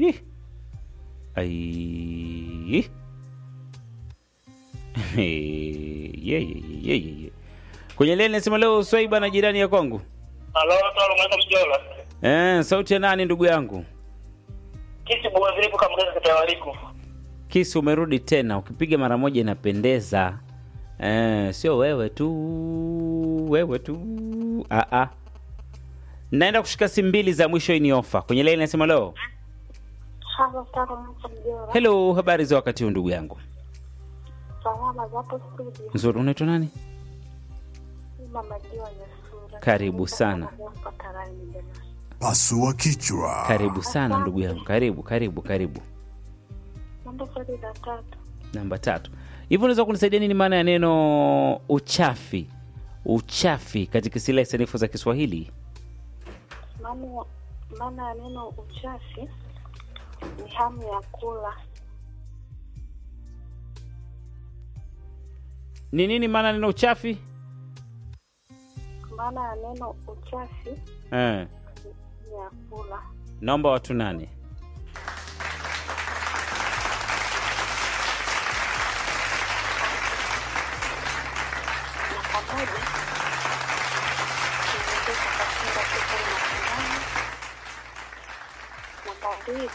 Ih. Ai. Ye, ye, ye, ye, ye, ye. kwenye leni nasema leo swaiba na jirani ya kwangu Halo, talo mwaka mjola. eh, sauti ya nani ndugu yangu Kisi bwa zilipo kamgeza katawaliku. kisi umerudi tena ukipiga mara moja inapendeza eh, sio wewe tu wewe tu ah, ah. naenda kushika simu mbili za mwisho hii ni ofa kwenye leni nasema leo Halo, Taro Mwaka Mjora. helo habari za wakati huu ndugu yangu Salama zapo studio. nzuri unaitwa nani Ni Mama Jiwa Nyasura. Karibu sana. Mpaka Rani jamani. Pasua kichwa. karibu sana ndugu yangu karibu karibu karibu Namba swali la tatu. namba tatu hivyo unaweza kunisaidia nini maana ya neno uchafi uchafi katika silahi sanifu za kiswahili Maana maana ya neno uchafi ni hamu ya kula. ni nini maana ya neno uchafi Maana ya neno uchafi eh. ni ya kula. naomba watu nane Na pamoja tunaongeza kashinda sifuri na sindano. Namba mbili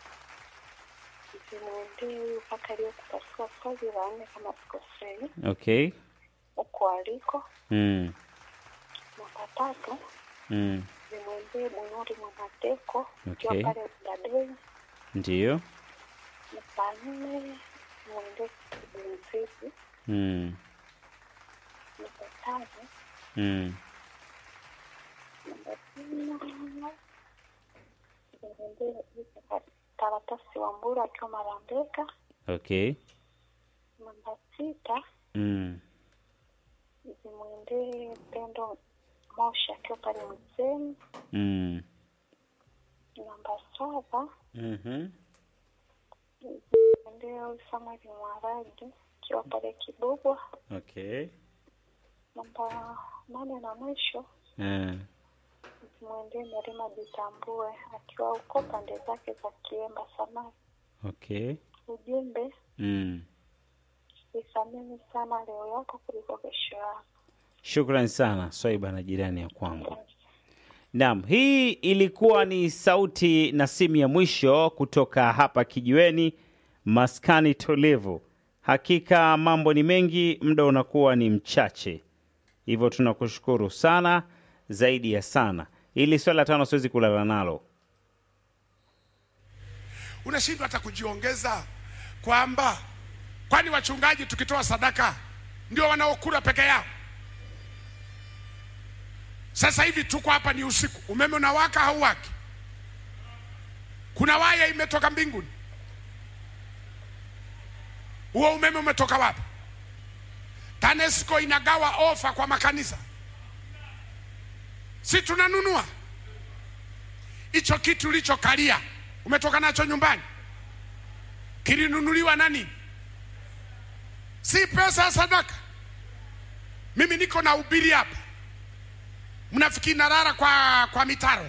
zimwendee huyu kaka aliyekupasua swali la nne kama sikosei, okay huko aliko. mm. Namba tatu Mm. zimwendee Bunuri Mwanateko ukiwa Okay. pale Dadei. ndiyo Namba nne zimwendee Kibunzizi. mm. Namba tano Mm. namba tano zimwendee karatasi wa Mbura akiwa Marambeka. okay Namba sita mm. zimwendee Pendo Moshi akiwa pale Mzeni. Mm. Namba saba Mm-hmm. zimwendee huyu Samuel Mwaragi akiwa pale Kibubwa. okay Namba nane na mwisho eh. zimwendee Merima Jitambue akiwa huko pande zake za Kiemba Samaki. okay Ujumbe, mm. ithamini sana leo yako kuliko kesho yako. Shukran sana Swaiba na jirani ya kwangu. Naam, hii ilikuwa ni sauti na simu ya mwisho kutoka hapa kijiweni, maskani tulivu. Hakika mambo ni mengi, muda unakuwa ni mchache, hivyo tunakushukuru sana zaidi ya sana. Ili swali la tano siwezi kulala nalo. unashindwa hata kujiongeza kwamba kwani wachungaji tukitoa sadaka ndio wanaokula peke yao sasa hivi tuko hapa ni usiku umeme unawaka hauwaki kuna waya imetoka mbinguni huo umeme umetoka wapi tanesco inagawa ofa kwa makanisa si tunanunua hicho kitu ulichokalia umetoka nacho nyumbani kilinunuliwa nani si pesa ya sadaka mimi niko na ubiri hapa mnafikiri narara kwa, kwa mitaro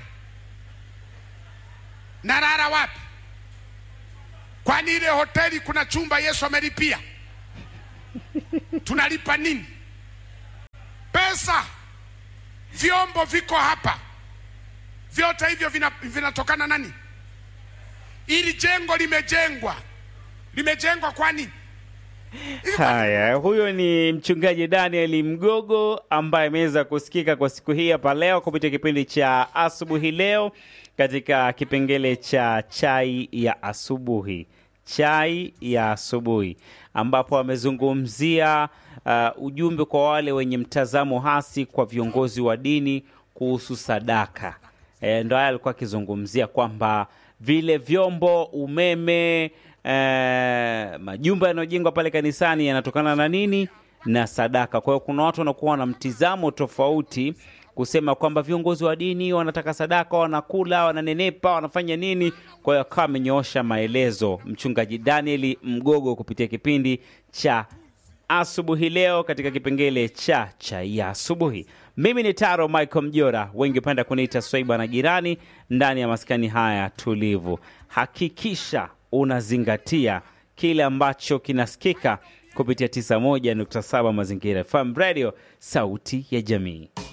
narara wapi kwani ile hoteli kuna chumba yesu amelipia tunalipa nini pesa vyombo viko hapa vyote hivyo vina- vinatokana nani ili jengo limejengwa limejengwa kwa nini Haya, huyo ni mchungaji Daniel Mgogo ambaye ameweza kusikika kwa siku hii hapa leo kupitia kipindi cha asubuhi leo katika kipengele cha chai ya asubuhi, chai ya asubuhi, ambapo amezungumzia uh, ujumbe kwa wale wenye mtazamo hasi kwa viongozi wa dini kuhusu sadaka. E, ndo haya alikuwa akizungumzia kwamba vile vyombo, umeme, e, majumba yanayojengwa pale kanisani yanatokana na nini? Na sadaka. Kwa hiyo kuna watu wanakuwa na mtizamo tofauti kusema kwamba viongozi wa dini wanataka sadaka, wanakula, wananenepa, wanafanya nini. Kwa hiyo akawa amenyoosha maelezo mchungaji Daniel Mgogo kupitia kipindi cha asubuhi leo katika kipengele cha chai ya asubuhi. Mimi ni Taro Michael Mjora, wengi penda kuniita Swaiba na jirani, ndani ya maskani haya tulivu. Hakikisha unazingatia kile ambacho kinasikika kupitia 91.7 Mazingira FM Radio, sauti ya jamii.